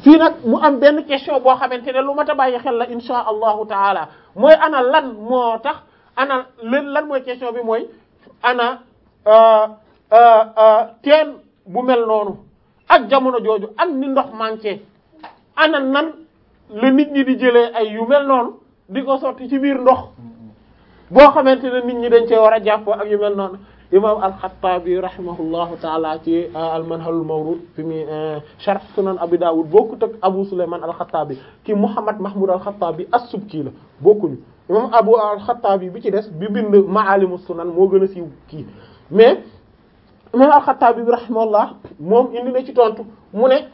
fii nag mu am benn question boo xamante ne lu mat a bàyyi xel la insha allahu taala mooy ana lan moo tax ana lan lan mooy question bi mooy ana teen bu mel noonu ak jamono jooju ak ni ndox manqué ana nan la nit ñi di jëlee ay yu mel noonu di ko sotti ci biir ndox boo xamante ne nit ñi dañ cee war a jàppoo ak yu mel noonu imam al-Khattabi rahimahullahu taala ci al-Manhalul Mawrud fi mu sharh sunan Abi Dawud bokkut ak Abu Sulayman al-Khattabi ki Muhammad Mahmud al-Khattabi as-Subki la bokkuñu imam Abu al-Khattabi bi ci des bi bind Ma'alimus Sunan moo gën a siiw kii mais imam al-Khattabi bi rahimahullah moom indi na ci tontu mu ne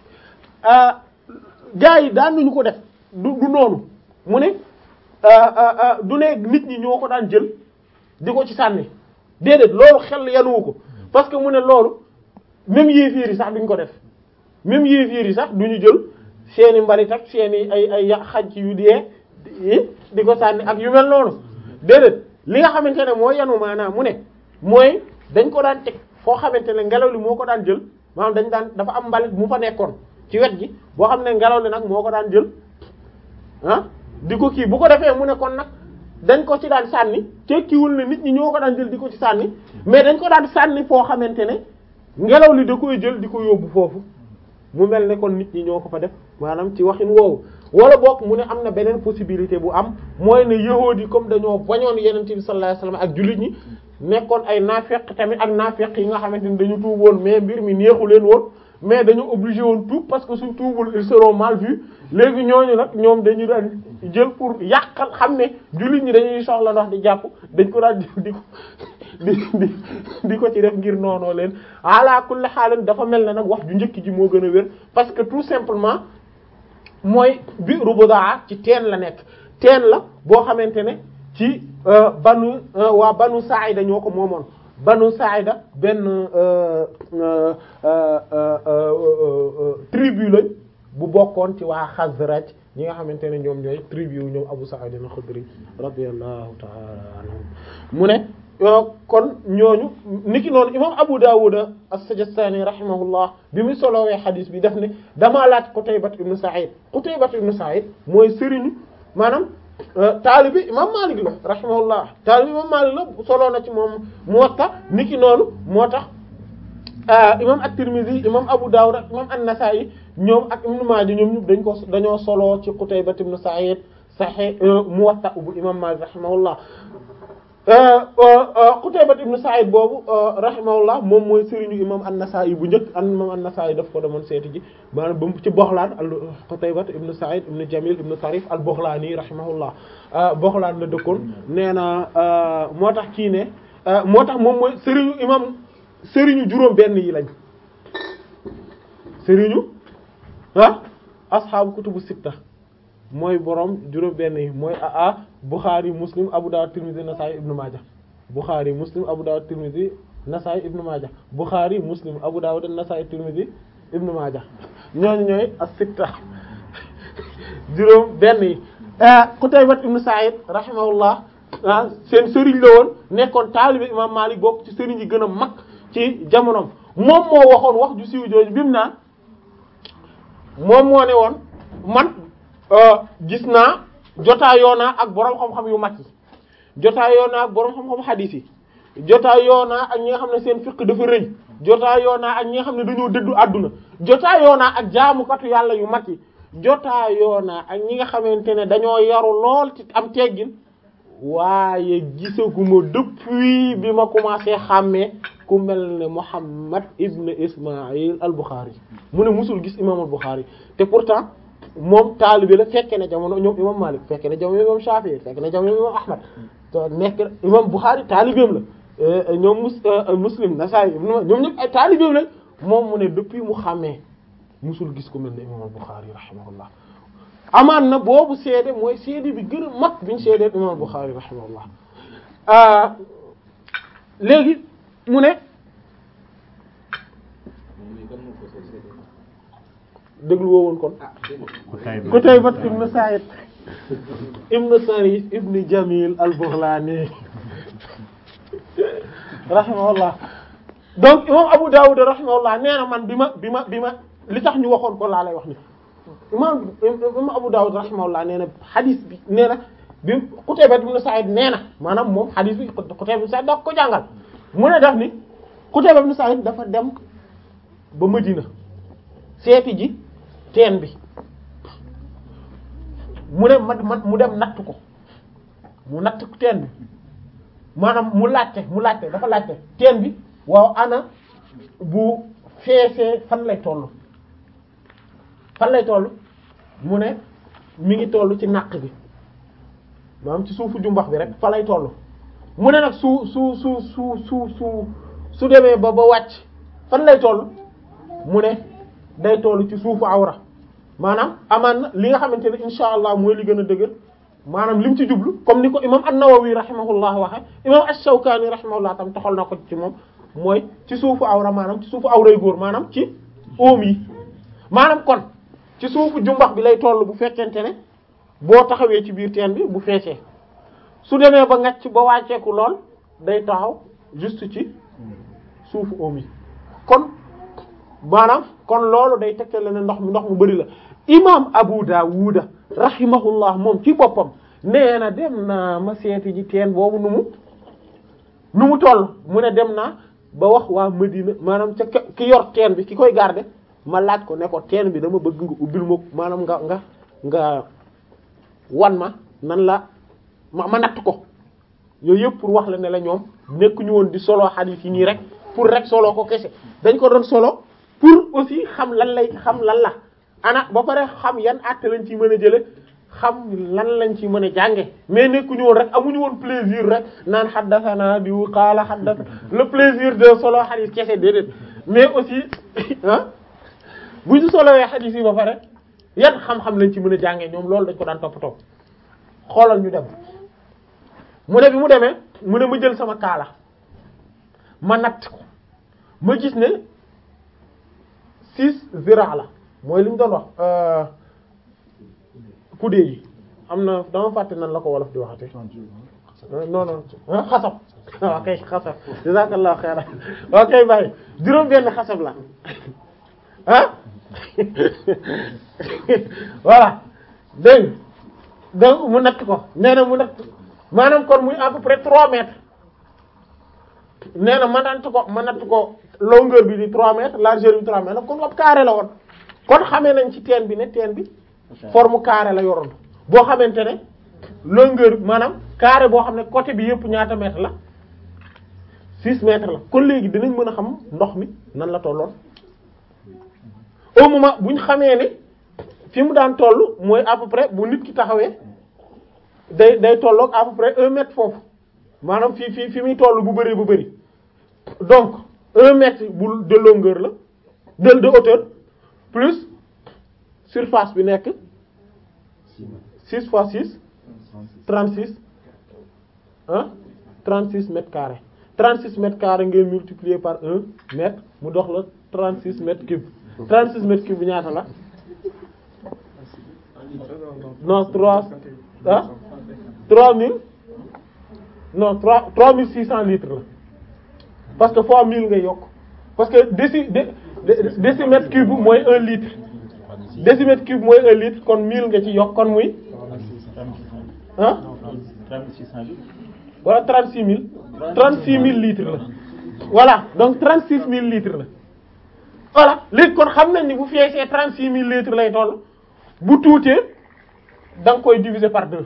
gaa yi daan nañu ko def du du noonu mu ne du ne nit ñi ñoo ko daan jël di ko ci sànni déedéet loolu xel yanuwu ko parce que mu ne loolu même yéefiir yi sax duñ ko def même yéefiir yi sax duñu jël seeni mbalit ak seeni ay ay xaj yu dee di ko sànni ak yu mel noonu déedéet li nga xamante ne mooy yanu maanaam mu ne mooy dañ ko daan teg foo xamante ne ngelaw li moo ko daan jël maanaam dañ daan dafa am mbalit mu fa nekkoon ci wet gi boo xam ne ngelaw li nag moo ko daan jël ah di ko kii bu ko defee mu ne kon nag dañ ko ci daan sànni tekkiwul ne nit ñi ñoo ko daan jël di ko ci sànni mais dañ ko daan sànni foo xamante ne ngelaw li da koy jël di ko yóbbu foofu mu mel ne kon nit ñi ñoo ko fa def maanaam ci waxin woowu wala boog mu ne am na beneen possibilité bu am mooy ne yahuud yi comme dañoo bañoon yeneen bi sallallahu alayhi wasallam ak jullit ñi nekkoon ay naafeq tamit ak naafeq yi nga xamante ni dañu tuub woon mais mbir mi neexu leen woon mais dañu obligé woon tuub parce que suñ tuubul ils seront mal vus léegi ñooñu nag ñoom dañu daan jël pour yàqal xam ne jullit ñi dañuy soxla ndox di jàpp dañ ko daan jël di ko di di di ko ci def ngir noonoo leen ala kulli xaalan dafa mel ne nag wax ju njëkk ji moo gën a wér parce que tout simplement mooy bi rubudaa ci teen la nekk teen la boo xamante ne ci banu waa banu Saayida ñoo ko moomoon banu Saayida benn tribu lañ bu bokkoon ci waa Xazraj ñi nga xamante ne ñoom ñooy tribu yu ñoom Abu Sa'id al-Khudri radiyallahu ta'ala anhum mu ne kon ñooñu niki noonu imam Abu Dawud as-Sijistani rahimahullah bi mu solowee xadis bi def ne damaa laaj Qutaybat ibn Sa'id Qutaybat ibn Sa'id mooy sëriñu maanaam taalibi imam Malik la rahimahullah taalibi imam Malik la soloo na ci moom Muwatta niki noonu moo tax imam at-Tirmidhi imam Abu Dawud ak imam an-Nasa'i ñoom ak Ibn Maaja ñoom ñëpp dañ ko dañoo soloo ci Qutaybat ibn Sa'id Sahih Muwatta bu imam Malik rahimahullah Qutaybat ibn Sa'id boobu rahimahullah moom mooy sëriñu imam an-Nasa'i bu njëkk an imam an-Nasa'i daf ko demoon seeti ji maanaam ba mu ci Boxlaan al Qutaybat ibn Sa'id ibn Jamil ibn Tarif al-Boxlaani rahimahullah Boxlaan la dëkkoon nee na moo tax kii ne moo tax moom mooy sëriñu imam sëriñu juróom benn yi lañ sëriñu ah ashaabu kutubu sitta mooy borom juróom benn yi mooy aa Bukhari Muslim Abu Dawud Tirmidhi Nasa'i Ibn Majah Bukhari Muslim Abu Dawud Tirmidhi Nasa'i Ibn Majah Bukhari Muslim Abu Dawud Nasa'i Tirmidhi Ibn Majah ñooñu ñooy as-sitta juróom benn yi Qutaybat ibn Sa'id rahimahullah ah seen sëriñ la woon nekkoon taalibe imam Malik bokk ci sëriñ yi gën a mag ci jamonoom moom moo waxoon wax ju siiw jooju bi mu naan moom moo ne woon man gis naa jotaayoo naa ak borom xam-xam yu mag yi jotaayoo naa ak borom xam-xam xadiis yi jotaayoo naa ak ñi nga xam ne seen fiqh dafa rëy jotaayoo naa ak ñi nga xam ne dañoo dëddu àdduna jotaayoo naa ak jaamukatu yàlla yu mag yi jotaayoo naa ak ñi nga xamante ne dañoo yaru lool ci am teggin waaye gisaguma depuis bi ma commencé xàmmee ku mel ne Muhammad ibn Ismaïl al-Bukhari mu ne musul gis imam al-Bukhari te pourtant moom taalibe la fekke na jamono ñoom imam Malik fekke na jamono imam Shafi'i fekke na jamono imam Ahmad te nekk imam Bukhari taalibeem la ñoom mus Muslim Nasa'i ñoom ñëpp ay taalibeem lañ moom mu ne depuis mu xàmmee musul gis ku mel ne imam al-Bukhari rahimahullah amaan na boobu seede mooy seede bi gën a mag biñu seedee imam al-Bukhari rahimahullah léegi mu ne déglu woo woon kon Qutaybat ibn Sa'id ibn Sarif ibn Jamil al-Baghlani rahimahullah donc imam Abu Dawud rahimahullah nee na man bi ma bi ma bi ma li tax ñu waxoon ko laa lay wax ni imam imam Abu Dawud rahimahullah nee na xadis bi nee na bi Qutayba ibn Sa'id nee na maanaam moom xadis bi Qutayba ibn Sa'id da ko jàngal mu ne daf ni Qutayba ibn Sa'id dafa dem ba Madina seeti ji teen bi mu ne man man mu dem natt ko mu natt teen bi maanaam mu laajte mu laajte dafa laajte teen bi waaw ana bu feesee fan lay toll fan lay toll mu ne mi ngi toll ci naq bi maanaam ci suufu jumbax bi rek fa lay toll mu ne nag su su su su su su su demee ba ba wàcc fan lay toll mu ne day toll ci suufu awra maanaam amaan na li nga xamante ne insha allah mooy li gën a dëgër maanaam li mu ci jublu comme ni ko imam an-Nawawi rahimahullah waxe imam ash-Shawkani rahimahullah tam toxal na ko ci moom mooy ci suufu awra maanaam ci suufu awray góor maanaam ci oom yi maanaam kon ci suufu jumbax bi lay toll bu fekkente ne boo taxawee ci biir teen bi bu feesee su demee ba ngacc ba wàcceeku lool day taxaw juste ci suufu oom yi kon maanaam kon loolu day tegtale ne ndox mi ndox mu bari la imam Abu Dawuda rahimahullah moom ci boppam nee na dem naa ma seeti ji teen boobu nu mu nu mu toll mu ne dem naa ba wax waa Medina maanaam ca ki yor teen bi ki koy garder ma laaj ko ne ko teen bi dama bëgg nga ubbil ma maanaam nga nga nga wan ma nan la ma ma natt ko yooyu yëpp pour wax la ne la ñoom nekkuñu woon di solo hadith yi nii rek pour rek solo ko kese dañ ko doon solo pour aussi xam lan lay xam lan la ana ba pare xam yan acte lañ ci mën a jële xam lan lañ ci mën a jànge mais nekkuñu woon rek amuñu woon plaisir rek naan xaddasana diw xaala xaddasa le plaisir de solo hadith kese déedéet mais aussi ah bu ñu solowee hadith yi ba pare yan xam-xam lañ ci mën a jànge ñoom loolu dañ ko daan toppatoo xoolal ñu dem mu ne bi mu demee mu ne ma jël sama kaala ma natt ko ma gis ne six zira la mooy li ñu doon wax kudde yi am na dama fàtte nan la ko wolof di waxate non non ah xasab waaw kay xasab jazakallahu xayran waaw kay bàyyi juróom benn xasab la ah voilà dégg donc mu natt ko nee na mu natt maanaam kon muy à peu près trois mètres nee na ma natt ko ma natt ko longueur bi di trois mètres largeur bi trois mètres kon ab carré la woon kon xamee nañ ci teen bi ne teen bi forme carré la yoroon boo xamante ne longueur maanaam carré boo xam ne côté bi yëpp ñaata mètres la six mètres la kon léegi dinañ mën a xam ndox mi nan la tolloon au moment bu ñu xamee ne fi mu daan toll mooy à peu près bu nit ki taxawee day day tolloog à peu près un mètre foofu maanaam fii fii fi muy toll bu bari bu bari donc un mètre bu de longueur la de de hauteur plus surface bi nekk six fois six trente six hein trente six mètres carrés trente six mètres carrés ngay multiplier par un mètre mu dox la trente six mètres cubes trente six mètres cubes bi ñaata la non trois ah trois mille non trois trois mille six cents litres la parce que fois mille ngay yokk parce que déci décimètre cube mooy un litre décimètre cube mooy un litre kon mille nga ci yokk kon muy ah wala trente six mille trente six mille litres la voilà donc trente six mille litres la voilà léegi kon xam nañ ni bu feesee trente six mille litres lay toll bu tuutee da nga koy diviser par deux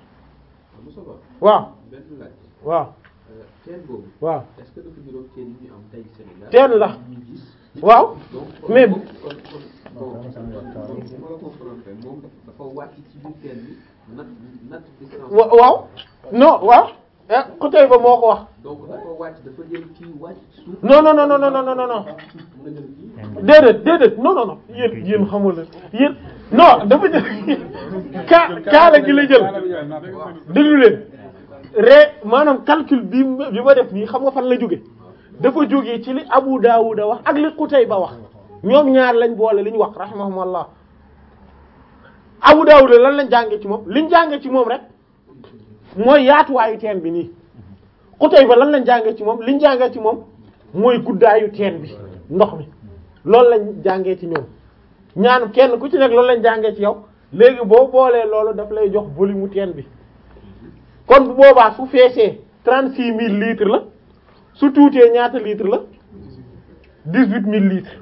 waaw waaw teen boobu waaw est-ce que dafa niroog teen yi ñu am tey Sénégal teen la ñu gis waaw donc mais kon kon kon bon bu ma la comprendre moom dafa wàcc ci biir teen bi nat nat distance wa- waaw non waaw ah côté ba moo ko wax donc dafa wàcc dafa jël kii wàcc suuf non non non non non non non non mën a jël kii déedéet déedéet non non non yéen yéen xamul leen yéen non dafa jël ka kaala gi la jël déglu leen ree maanaam calcul bi ma bi ma def nii xam nga fan la jóge dafa jógee ci li Abu Dawud wax ak li Qutayba wax ñoom ñaar lañ boole li ñu wax rahimahumullah Abu Dawud lan lañ jàngee ci moom liñ jàngee ci moom rek mooy yaatuwaayu teen bi nii Qutayba lan lañ jàngee ci moom liñ jàngee ci moom mooy guddaayu teen bi ndox mi loolu lañ jàngee ci ñoom ñaan kenn ku ci nekk loolu lañ jàngee ci yow léegi boo boolee loolu daf lay jox volume mu teen bi kon bu boobaa su feesee trente six mille litres la su tuutee ñaata litres la dix huit mille litres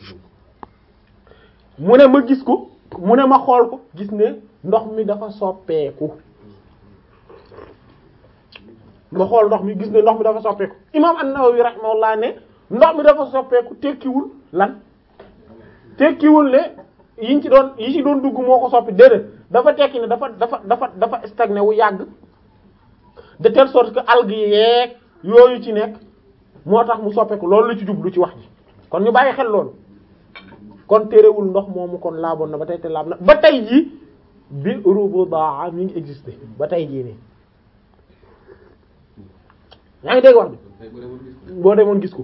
mu ne ma gis ko mu ne ma xool ko gis ne ndox mi dafa soppeeku ma xool ndox mi gis ne ndox mi dafa soppeeku imam an-Nawawi rahimahullah ne ndox mi dafa soppeeku tekkiwul lan tekkiwul ne yiñ ci doon yi ci doon dugg moo ko soppi déedéet dafa tekki ne dafa dafa dafa dafa stagné wu yàgg de telle sorte que algues yi yeeg yooyu ci nekk moo tax mu soppeeku loolu la ci jublu ci wax ji kon ñu bàyyi xel loolu kon terewul ndox moomu kon laaboon na ba tey te laab na ba tey jii bi rubudaa mi ngi existé ba tey jii nii yaa ngi dégg wax bi tey bu demoon gis ko boo demoon gis ko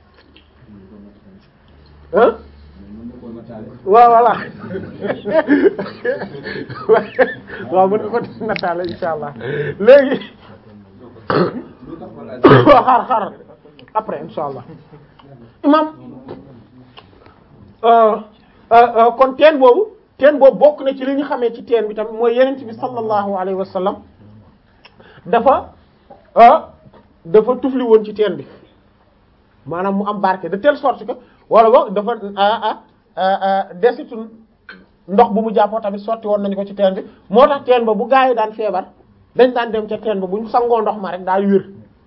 ah mën na koo nataale waaw voilà waaw mën nga ko def nataale insha allah léegi lu tax ma laaj waaw xaar xaar après insha allah imam euh, euh, euh, kon teen boobu teen boobu bokk na ci li ñu xamee ci teen bi tamit mooy yenent bi sallallahu alayhi wa sallam dafa ah dafa tufli woon ci teen bi maanaam mu am barke de telle sorte que wala boog dafa ah ah desitu ndox bu mu jàppoo tamit sotti woon nañu ko ci teen bi moo tax teen ba bu gaa yi daan feebar dañ daan dem ca teen ba bu ñu sangoo ndox ma rek daal wér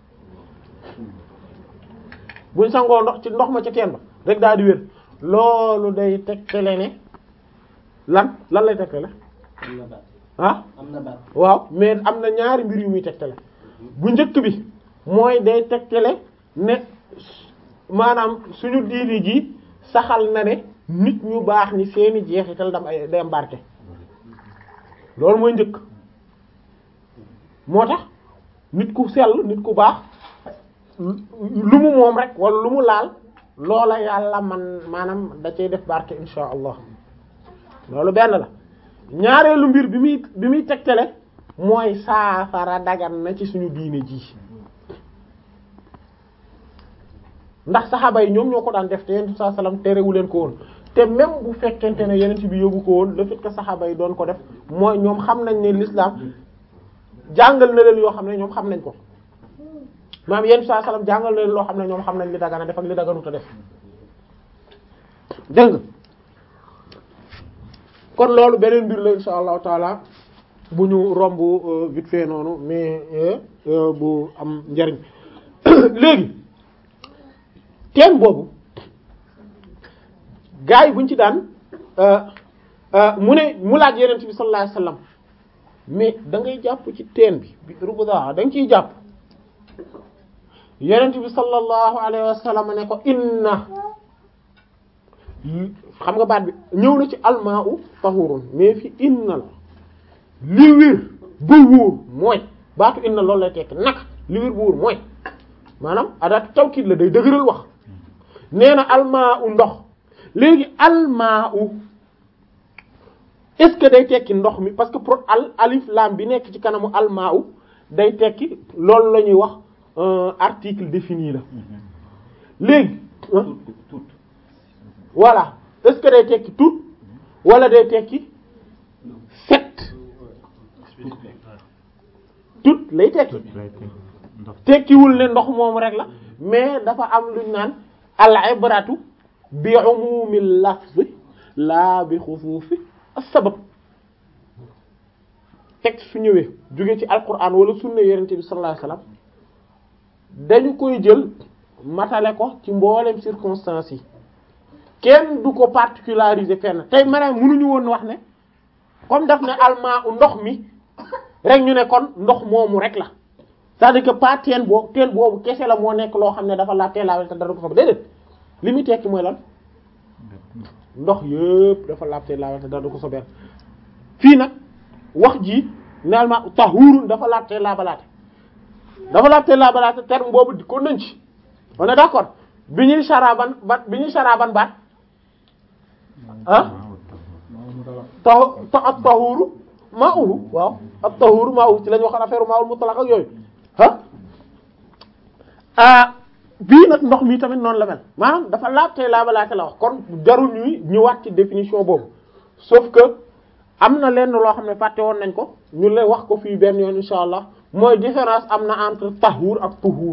bu ñu sangoo ndox ci ndox ma ca teen ba rek daal di wér loolu day tegtale ne lan lan lay tegtale am na baat ah am na baat waaw mais am na ñaari mbir yu muy tegtale bu njëkk bi mooy day tegtale ne maanaam suñu diini ji saxal na ne nit ñu baax ñi seeni jeexital dam ay day am barke loolu mooy njëkk moo tax nit ku sell nit ku baax lu mu moom rek wala lu mu laal loola yàlla man maanaam da cay def barke insha allah loolu benn la ñaareelu mbir bi muy bi muy tegtale mooy saafara dagan na ci suñu diine ji ndax saxaaba yi ñoom ñoo ko daan def te yenent saa salaam terewu leen ko woon te même bu fekkente ne yenent bi yóbbu ko woon le fait que saxaaba yi doon ko def mooy ñoom xam nañ ne l'islam jàngal na leen yoo xam ne ñoom xam nañ ko maam yenent saa salaam jàngal na leen loo xam ne ñoom xam nañ li dagana def ak li daganut a def dégg nga kon loolu beneen mbir la insha allahu taala bu ñu romb euh, vite fait noonu mais euh, euh, bu am njariñ léegi teen boobu gars yi buñ ci daan mu ne mu laaj yenent bi sallallahu alayhi wasallam mais da ngay jàpp ci teen bi bi rubuda da nga ciy jàpp yenent bi sallallahu alayhi wasallam ne ko inna xam nga baat bi ñëw na ci almaa'u tahurun mais fi inna la li wér ba wóor mooy baatu inna loolu lay tekk naka li wér ba wóor mooy maanaam adaatu tawkiid la day dëgëral wax nee na almaa'u ndox léegi almaa'u est-ce que day tekki ndox mi parce que pro al alif lam bi nekk ci kanamu almaa'u day tekki loolu la ñuy wax euh, article défini la léegi ah, voilà est-ce que day tekki tout wala day tekki set tout lay tekki tekkiwul ne ndox moom rek la mais dafa am luñ naan al ibratu bi umumil lafzi la bi xusuusi as-sabab texte su ñëwee jóge ci alquran wala sunna yonent bi sallallahu alayhi wasallam dañu koy jël matale ko ci mboolem circonstances yi kenn du ko particulariser fenn tey maanaam mënuñu woon wax ne comme daf ne almaa u ndox mi rek ñu ne kon ndox moomu rek la c'est-à-dire que pas teen boobu teen boobu kese la moo nekk loo xam ne dafa laa teelaawel te dara ko sob déedéet li muy tekki mooy lan ndox yëpp dafa laab teelaawel te dara ko sobeel fii nag wax ji ne almaa tahurun dafa laab te laabalaate dafa laab te laabalaate terme boobu di ko nañ ci on est d'accord bi ñuy saraban ba bi ñuy saraban baat ah tax ta at tahuru maa uhu waaw at tahuru maa uhu ci la ñu waxoon affaire maa ul mutlaq ak yooyu ah ah bii nag ndox mi tamit noonu la mel maanaam dafa laab tey laabalaate la wax kon jarul ñuy ñëwaat ci définition boobu sauf que am na lenn loo xam ne fàtte woon nañ ko ñu lay wax ko fii benn yoon insha allah mooy différence am na entre tahur ak tuhur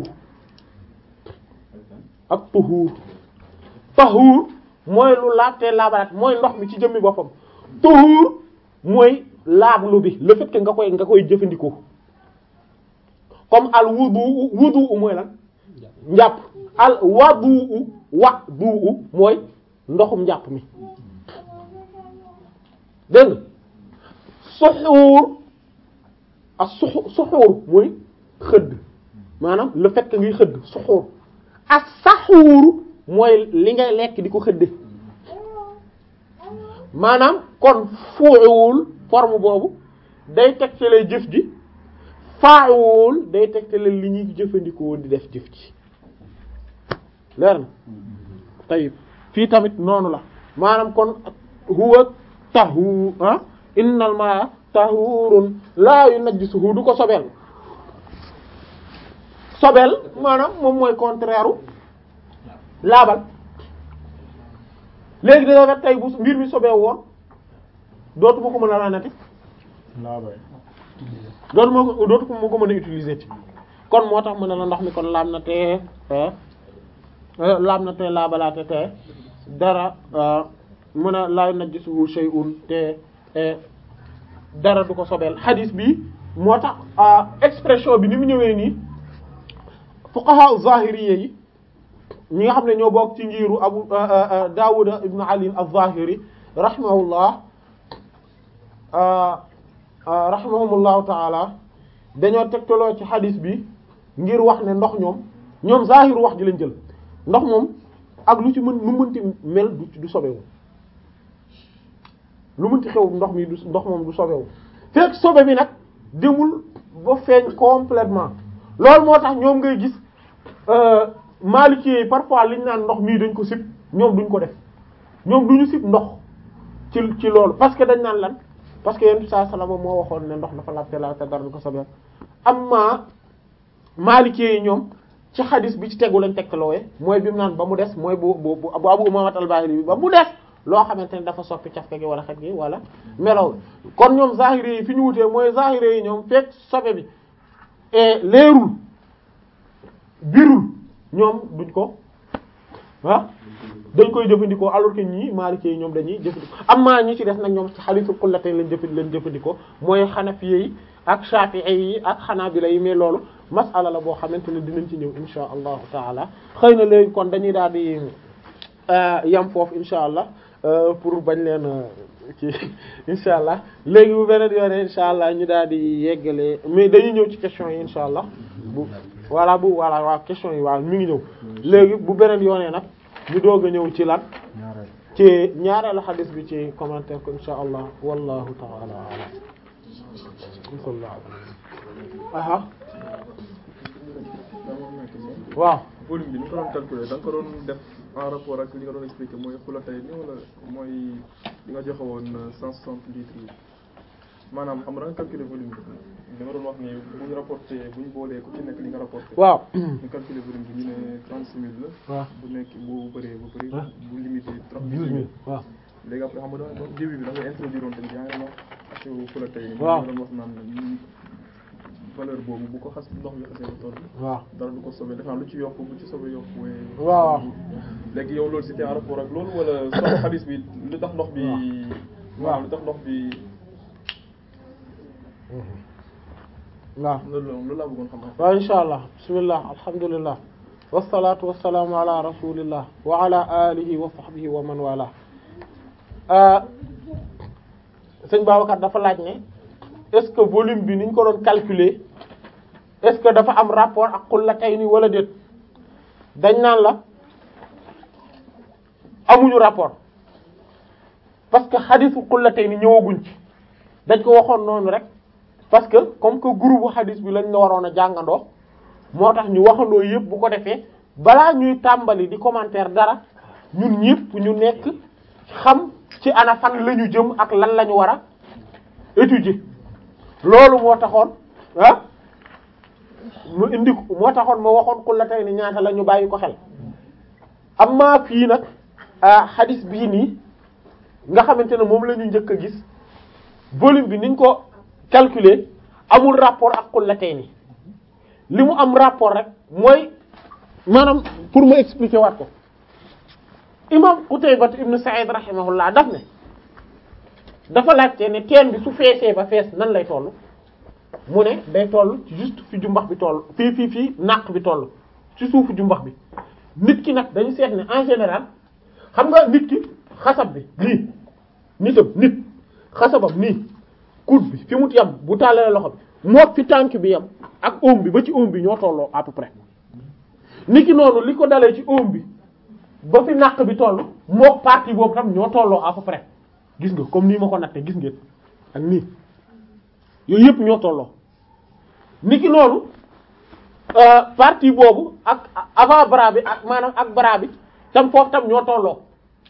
ak tuhur tahur mooy lu laab tey laabalaate mooy ndox mi ci jëmmi boppam tuhur mooy laablu bi le fait que nga koy nga koy jëfandikoo comme al wudu wudu mooy lan njàpp al wadu wa du mooy ndoxum njàpp mi dégg nga suxuur ak suxu suxuur mooy xëdd maanaam le fait que ngay xëdd suxuur ak saxuur mooy li ngay lekk di ko xëdde maanaam kon fuuwul forme boobu day tegtale jëf ji faawul day tegtale li ñuy jëfandikoo di def jëf ji leer na tayib fii tamit noonu la maanaam kon huwa tahu ah innal ma tahurun la yunajjisuhu du ko sobeel sobeel maanaam moom mooy contraire u laabal léegi dina fekk tey bu mbir mi sobee woon dootu ma ko mën a laanati dootu ma ko dootu ma ko mën a utiliser ci kon moo tax mën na la ndox mi kon laab na te laab na te laabalaate te dara mën a laa najjisuhu shay'un te dara du ko sobeel hadith bi moo tax expression bi ni mu ñëwee nii fuqaha zahiriyya yi ñi nga xam ne ñoo bokk ci ngiru abu Dawud ibn Ali az-Zahiri rahimahullah rahimahumullahu taala dañoo tegtaloo ci hadith bi ngir wax ne ndox ñoom ñoom zahiru wax ji lañ jël ndox moom ak lu ci mën lu mënti mel du du sobewu lu mënti xew ndox mi du ndox moom du sobewu fekk sobe bi nag demul ba feeñ complètement loolu moo tax ñoom ngay gis Maliki yi parfois liñ naan ndox mii dañ ko sib ñoom duñ ko def ñoom duñu sib ndox ci ci loolu parce que dañ naan lan parce que yenn saa salama moo waxoon ne ndox dafa laajte la te dara du ko sobeel amma Maliki yi ñoom ci xadis bi ci tegu lañ tegtaloowe mooy bi mu naan ba mu des mooy bu bu bu Abu Umaama al-Baahili bi ba mu des loo xamante ne dafa soppi cafka gi wala xet gi wala melow kon ñoom zahiri yi fi ñu wutee mooy zahiri yi ñoom fekk sobe bi et leerul birul ñoom duñ ko ah dañ koy jëfandikoo alors que ñii Maliki yi ñoom dañuy jëfandikoo amma ñi ci des nag ñoom ci xadiisul xullatayn lañ jëfand lañ jëfandikoo mooy Hanafi yi ak Shafi'i yi ak Hanabila yi mais loolu masala la boo xamante ne dinañ ci ñëw insha allahu taala xëy na léegi kon dañuy daal di yam foofu insha allah pour bañ leen ci insha allah léegi bu beneen yoone insha allah ñu daal di yeggale mais dañuy ñëw ci question yi insha allah bu voilà bu voilà waaw question yi waaw mi ngi ñëw léegi bu beneen yoonee nag ñu doog a ñëw ci lan ci ñaareelu xadis bi ci commentaire ko insha allah wallahu taala alam aha waaw volume bi ni ko doon calculer da nga ko doon def en rapport ak li nga doon expliquer mooy xulatay ni wala mooy li nga joxe woon cent soixante litres yi maanaam xam nga da nga calculer volume bi li nga doon wax ni bu ñu rapporté bu ñu boolee ku ci nekk li nga rapporté waaw ñu calculer volume bi ñu ne trente six mille la waaw bu nekk bu bëree bu bëri Ah. bu limité trente douze mille waaw léegi après xam nga da nga début bi da nga introduire woon tamit yaa ngi wax ci xulatay yi Waaw. nga doon wax naan valeur boobu bu ko xas ndox mi xasee ba toll waaw dara du ko sobe dafa am lu ci yokk bu ci sobe yokk waaye. waaw. léegi yow loolu c'était en rapport ak loolu wala soxna xadis bi lu tax ndox bi. waaw. lu tax ndox bi waaw loolu loolu laa bëggoon xam. waaw insha allah bismillah alhamdulillah wasalaatu wasalaamu ala rasulillah wa ala alihi wa sahbihi wa man wala sëñ Babacar dafa laaj ne est-ce que volume bi niñ ko doon calculer est-ce que dafa am rapport ak xullatayni wala déet dañ naan la amuñu rapport parce que xadisu xullatayni ñëwaguñ ci dañ ko waxoon noonu rek parce que comme que groupe hadis bi lañ la waroon a jàngandoo moo tax ñu waxandoo yëpp bu ko defee balaa ñuy tàmbali di commentaire dara ñun ñëpp ñu nekk xam ci ana fan la ñu jëm ak lan la ñu war a étudier loolu moo taxoon ah mu indi ko moo taxoon ma waxoon ku la tey ni ñaata la ñu bàyyi ko xel amma fii nag hadis bii nii nga xamante ne moom la ñu njëkk a gis volume bi niñ ko calculer amul rapport ak qullatayni li mu am rapport rek mooy maanaam pour ma expliquer waat ko imam Qutayba ibn Sa'id rahimahullah daf ne dafa laajte ne teen bi su feesee ba fees nan lay toll mu ne day toll ci juste fi jumbax bi toll fii fii fii naq bi toll ci suufu jumbax bi nit ki nag dañu seet ne en général xam nga nit ki xasab bi lii nitam nit xasabam nii coude bi fi mu yam bu tàllalee loxo bi moo fi tànk bi yam ak oom bi ba ci oom bi ñoo tolloo à peu près nit ki noonu li ko dalee ci oom bi ba fi naq bi toll moo partie boobu tam ñoo tolloo à peu près gis nga comme nii ma ko natte gis ngeen ak nii yooyu yëpp ñoo tolloo nit ki noonu partie boobu ak avant bras bi ak maanaam ak bras bi tam foofu tam ñoo tolloo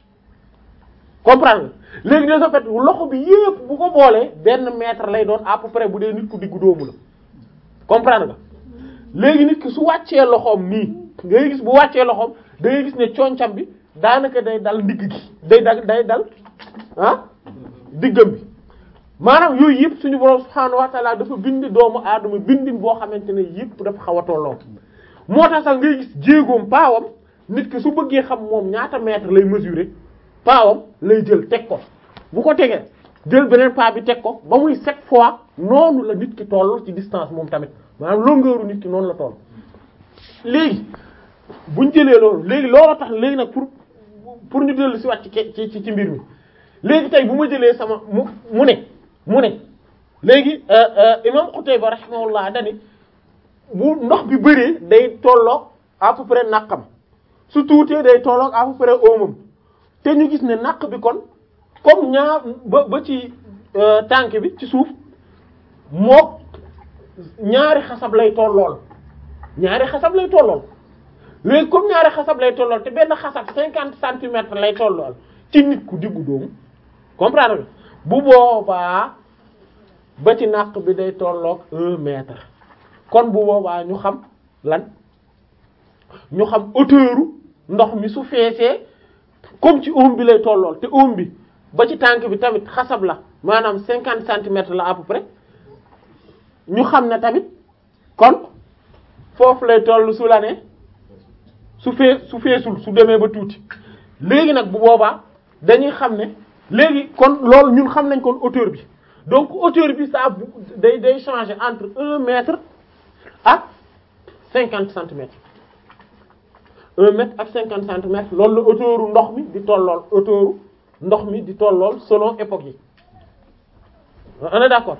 comprendre nga léegi de ce fait loxo bi yëpp bu ko boolee benn mètre lay doon à peu près bu dee nit ku diggu doomu la comprendre nga léegi nit ki su wàccee loxoom nii ngay gis bu wàccee loxoom da ngay gis ne concam bi daanaka day dal ndigg gi day dal day dal ah diggam bi maanaam yooyu yëpp suñu borom subhaanahu wa ta'ala dafa bind doomu aadama bindin boo xamante ne yëpp dafa xaw a tolloo moo tax sax ngay gis jéegoom paawam nit ki su bëggee xam moom ñaata mètre lay mesurer paawam lay jël teg ko bu ko tegee jël beneen paa bi teg ko ba muy sept fois noonu la nit ki toll ci distance moom tamit maanaam longueur nit ki noonu la toll léegi buñ jëlee loolu léegi looloo tax léegi nag pour pour ñu dellu si waat ci ci ci mbir mi léegi tey bu ma jëlee sama mu mu ne mu ne léegi imam Qutayba rahimahullah dani bu ndox bi bëree day tolloog à peu près naqam su tuutee day tolloog à peu près oomam te ñu gis ne naq bi kon comme ñaar ba ba ci tànk bi ci suuf moo ñaari xasab lay tollool ñaari xasab lay tollool léegi comme ñaari xasab lay tollool te benn xasab cinquante centimètres lay tollool ci nit ku diggu doomu comprendre nga bu boobaa ba ci naq bi day tolloog un mètre kon bu boobaa ñu xam lan ñu xam hauteur ndox mi su feesee comme ci oom bi lay tollool te oom bi ba ci tànk bi tamit xasab la maanaam cinquante centimètres la à peu près ñu xam ne tamit kon foofu lay toll su la ne su fee su feesul su demee ba tuuti léegi nag bu boobaa dañuy xam ne léegi kon loolu ñun xam nañ kon hauteur bi donc hauteur bi ça day day changer entre un mètre ak cinquante centimètres un mètre ak cinquante centimètres loolu la hauteur ndox mi di tollool hauteur ndox mi di tollool selon époque yi on est d'accord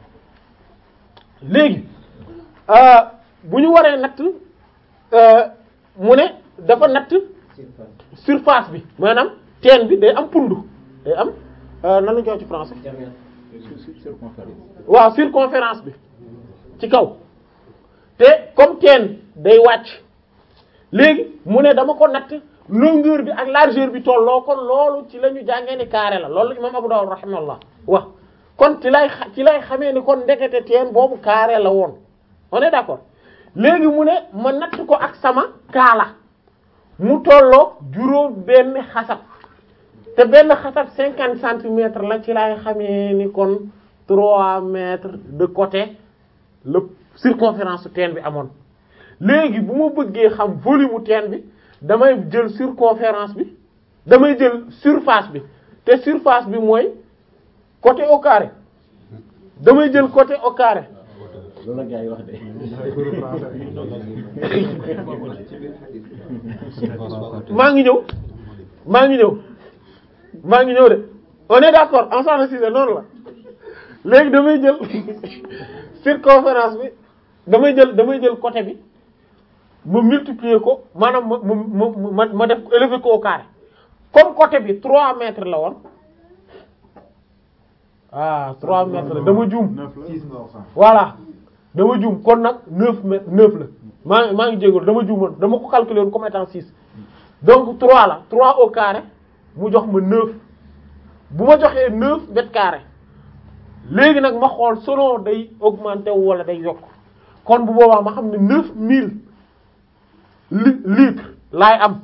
léegi bu ñu waree natt mu ne dafa natt surface bi maanaam teen bi day am pundu day am nan la ñu koy ci français waaw circonférence bi ci kaw te comme teen day wàcc léegi mu ne dama ko natt longueur bi ak largeur bi tolloo kon loolu ci la ñu jàngee ni carré la loolu imam Abu Dawud rahimahullah wax kon ci lay ci lay xamee ni kon ndekete teen boobu carré la woon on est d'accord léegi mu ne ma natt ko ak sama kaala mu tolloo juróom benn xasab te benn xasab cinquante centimètres la ci lay xamee ni kon trois mètres de côté la circonférence teen bi amoon léegi bu ma bëggee xam volume teen bi damay jël circonférence bi damay jël surface bi te surface bi mooy côté au carré damay jël côté au carré loolu la gars yi wax de. maa ngi ñëw maa ngi ñëw maa ngi ñëw de on est d'accord ensemble si noonu la léegi damay jël circonférence bi damay jël damay jël côté bi ma multiplier ko maanaam ma ma ma ma def ko élever ko au carré comme côté bi 3 mètres la woon ah 3 mètres la dama juum voilà dama juum kon nag 9 mètres 9 la maa maa ngi jégalu dama juumoon dama ko calculer woon comme étant 6 donc 3 la 3 au carré mu jox ma 9 bu ma joxee 9 mètres carrés léegi nag ma xool selon day augmenter wala day yokk kon bu boobaa ma xam ne neuf mille li litres laay am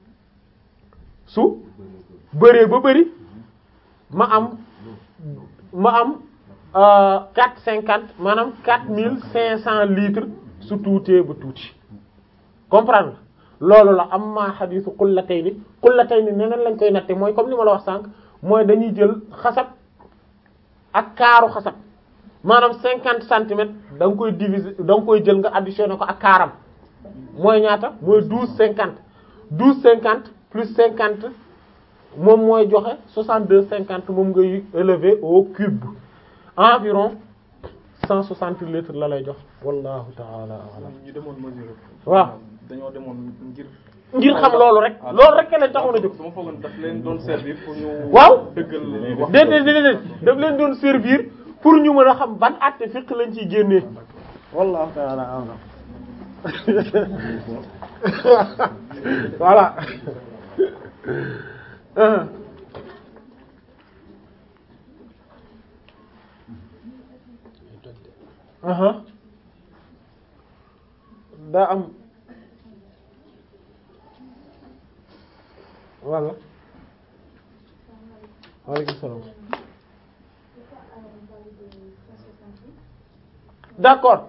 su bëree ba bëri ma am ma am quatre cinquante maanaam quatre mille cinq cent litres su tuutee ba tuuti comprendre loolu la am maa xadiisu qullatayni qullatayni neneen lañ koy natte mooy comme li ma la wax sànq mooy dañuy jël xasab ak kaaru xasab maanaam cinquante centimètres da nga koy diviser da nga koy jël nga additionné ko ak kaaram mooy ñaata mooy douze cinquante douze cinquante plus cinquante moom mooy joxe soixante deux cinquante moom ngay élever au cube environ cent soixante litres la lay jox wallahu taala alam ñu demoon mesure waaw dañoo demoon ngir ngir xam loolu rek loolu rek lañ taxoon a jóg dama foogoon daf leen doon servir pour ñu waaw dëggal wax déedéet déedéet daf leen doon servir pour ñu mën a xam ban àtte fiqh lañ ciy génnee wallahu taala alam voilà Uh-huh. Uh-huh. daa am walla waaleykum salaam d'accord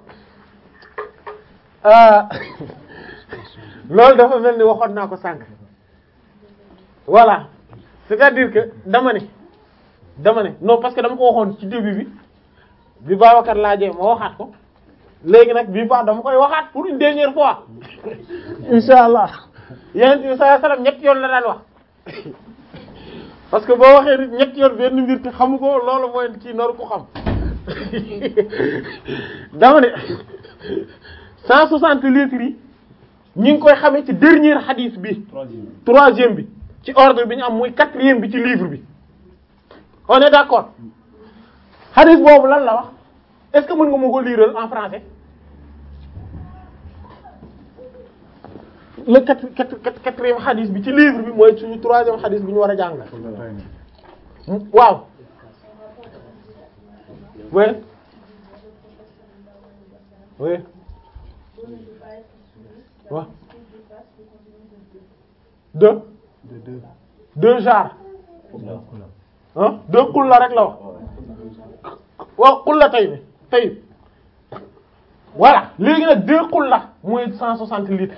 euh loolu dafa mel ni waxoon naa ko sànq voilà c'est-à-dire que dama ne dama ne non parce que dama ko waxoon ci début bi bi Babacar laajee ma waxaat ko léegi nag bii fois dama koy waxaat pour une dernière fois insha allah yonent bi sallallahu alayhi wasallam ñetti yoon la daan wax parce que boo waxee nit ñetti yoon benn mbir te xamu ko loolu mooy kii noru ko xam dama ne cent soixante litres yi ñi ngi koy xamee ci dernier hadith bi troisième bi ci ordre bi ñu am muy quatrième bi ci livre bi on est d'accord hadith boobu lan la wax est-ce que mën nga ma ko liiral en français le quatre quatre quatre quatrième hadith bi ci livre bi mooy suñu troisième hadith bi ñu war a jàng waaw oui oui waaw deux deux jars ah deux xulla rek la wax waaw xulla tey bi tey voilà léegi nag deux xulla mooy cent soixante litres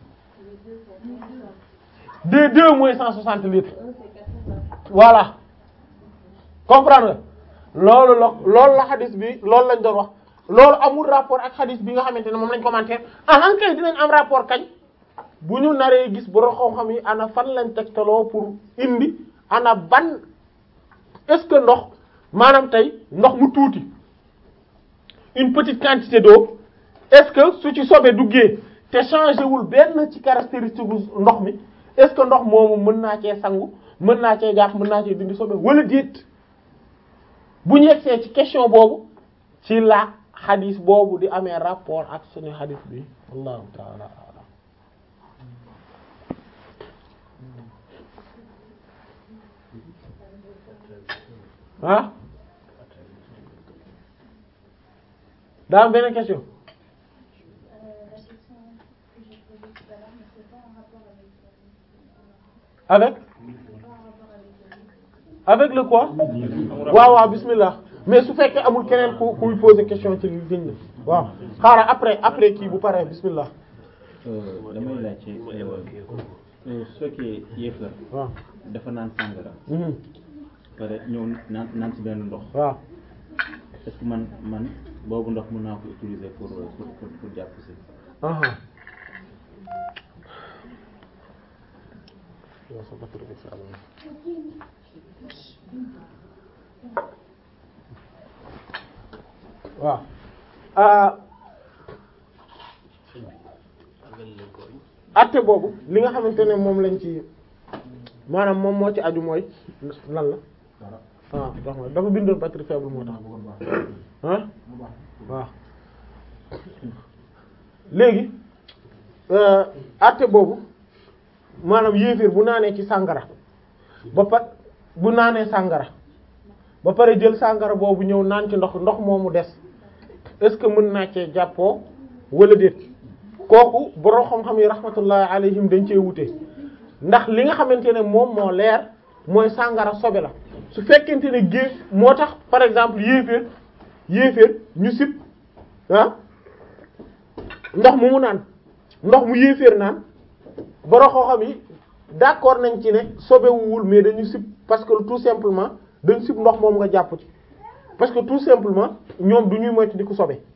deux deux mooy cent soixante litres voilà comprendre nga loolu la loolu la xadis bi loolu lañ doon wax loolu amul rapport ak xadis bi nga xamante ne moom lañ commenter ah kay dinañ am rapport kañ bu ñu naree gis borom xam-xam yi ana fan lañ tegtaloo pour indi ana ban est-ce que ndox maanaam tey ndox mu tuuti une petite quantité d'eau est-ce que su ci sobee duggee te changé wul benn ci caractéristique ndox mi est-ce que ndox moomu mën naa cee sangu mën naa cee jàpp mën naa cee dindi sobe wala déet bu ñu yegsee ci question boobu ci la xadis boobu di amee rapport ak suñu xadis bi wallahu taala alam ah daa am benn question avec avec le quoi waaw waaw bismillah mais su fekkee amul keneen ku kuy poser question ci liñ la waaw xaaral après après kii bu paree bismillah damay laajte su fekkee yéefar waaw dafa naan sàngara mhm pare ñëw naan naan ci benn ndox waaw est-ce que man man boobu ndox mën naa ko utiliser pour pour pour pour jàpp si aha waaw ah atte boobu li nga xamante ne moom lañ ci maanaam moom moo ci aju mooy lan la ah wax nga dafa bindoon batterie faible moo tax ah waaw léegi atte boobu maanaam yéeféer bu naanee ci sàngara ba pa bu naanee sàngara ba pare jël sàngara boobu ñëw naan ci ndox ndox moomu des est-ce que mën naa cee jàppoo wala déet kooku borom xam-xam yi rahmatullahi alayhim dañ cee wute ndax li nga xamante ne moom moo leer mooy sàngara sobe la su fekkente ne géej moo tax par exemple yéeféer yéeféer ñu sib ah ndox mu mu naan ndox mu yéeféer naan borom xam-xam yi d'accord nañ ci ne sobewuwul mais dañu sib parce que tout simplement dañ sib ndox moom nga jàpp ci parce que tout simplement ñoom du ñuy moytu di ko sobe